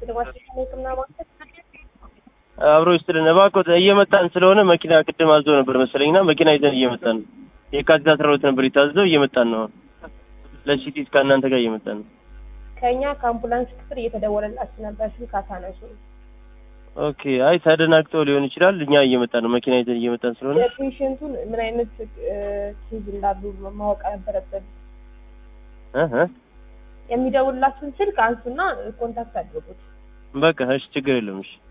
ልማስሽን ህክምና ማዕከል አብሮ ይስጥልን እባክዎት እየመጣን ስለሆነ መኪና ቅድም አዞ ነበር መሰለኝና መኪና ይዘን እየመጣን ነው። የካቲት አስራ ሁለት ነበር የታዘዘው እየመጣን ነው። ለሲቲ እስከ እናንተ ጋር እየመጣን ነው። ከእኛ ከአምቡላንስ ክፍል እየተደወለላችሁ ነበር፣ ስልክ አታነሱ። ኦኬ አይ ተደናግጠው ሊሆን ይችላል። እኛ እየመጣን ነው። መኪና ይዘን እየመጣን ስለሆነ የፔሽንቱን ምን አይነት ኬዝ እንዳሉ ማወቅ ነበረብን። እህ እህ የሚደውላችሁን ስልክ አንሱና ኮንታክት አድርጉት። በቃ እሺ ችግር የለውም እሺ